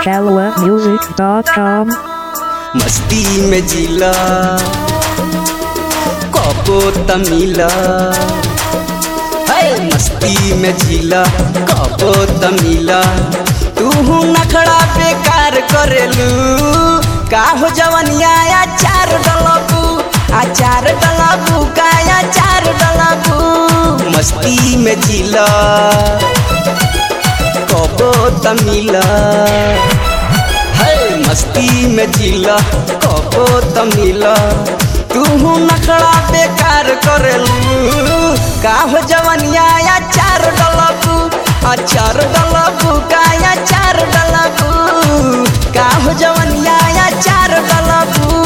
shalawmusic.com मस्ती में जिला कबो तमिला है मस्ती में जिला कबो तमिला तू नखड़ा बेकार करेलू का हो जवनिया चार डलबू आचार डलबू का चार डलबू मस्ती में जिला कबो तमिला है मस्ती में जिला कबो तमिला तू नखड़ा बेकार करेलू का हो जवनिया या चार डलबू आ चार डलबू का या चार डलबू का हो जवनिया या चार डलबू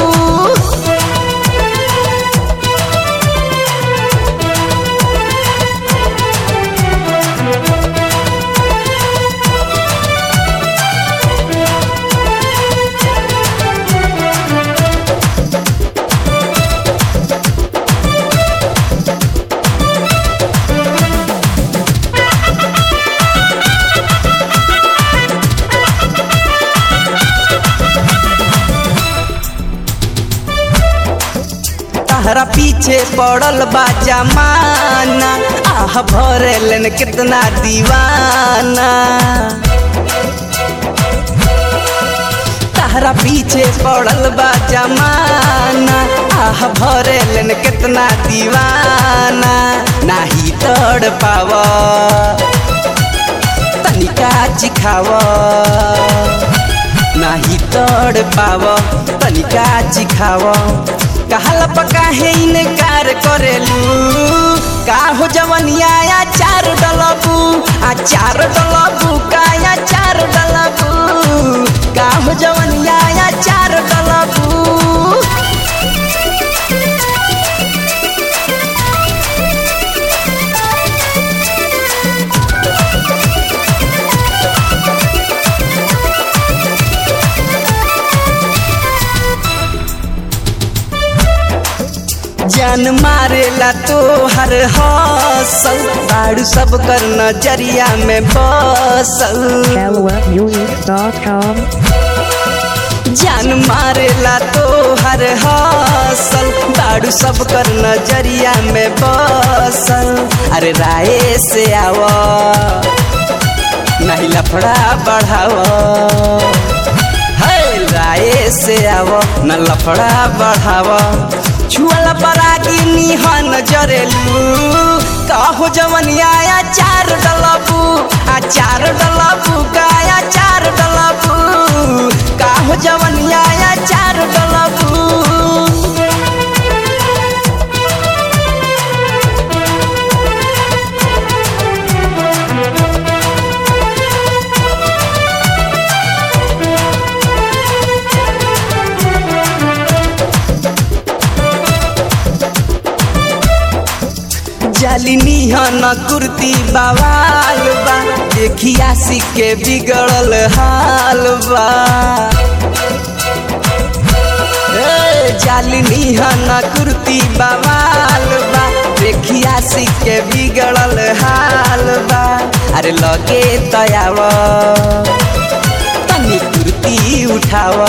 तहरा पीछे पड़ल बा जमाना आह भरे लेन कितना दीवाना तहरा पीछे पड़ल बा जमाना आह भरे लेन कितना दीवाना नाही तड़ पाव तनिका चिखावा नाही तड़ पाव तनिका चिखाव कहल पकाहे इनकार करेलू का हो जवनिया या चार डलबू आ चार डलबू का या चार डलबू का हो जवनिया या चार डलबू जान मारेला तो हर हौसल बाड़ू सब कर नजरिया में बसल shalawmusic.com जान मारेला तो हर हौसल बाड़ू सब कर नजरिया में बसल अरे राय से आव नहीं लफड़ा बढ़ाव है राय से आव न लफड़ा बढ़ाव छुअल परागी निहन जरेलू कहो जवनिया या चार डलबू आ चार डलबू का या चार डलबू कहो जवनिया या चार डलबू जालिनी हन कुर्ती बवाल बा देखिया सिख के बिगड़ल हाल बा ए, जालिनी हन कुर्ती बवाल बा देखिया सिख के बिगड़ल हाल बा अरे लगे तयाव तनी कुर्ती उठाव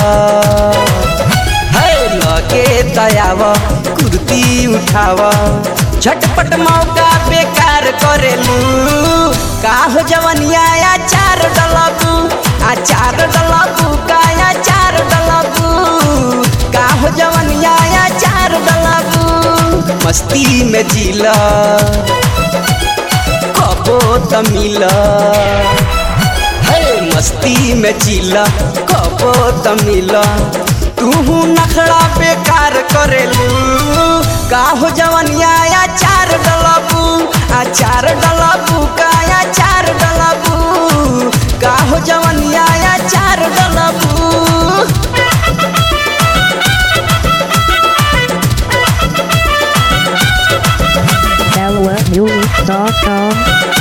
है लगे तयाव कुर्ती उठाव झटपट मौका बेकार करेलू का हो जवनिया या चार डलबू आ चार डलबू का या चार डलबू का हो जवनिया या चार डलबू मस्ती में जिला कबो तमिला है मस्ती में जिला कबो तमिला तू नखड़ा बेकार करेलू का हो जवनिया या चार डलबू आ चार डलबू का या चार डलबू का हो जवनिया या चार डलबू shalawmusic.com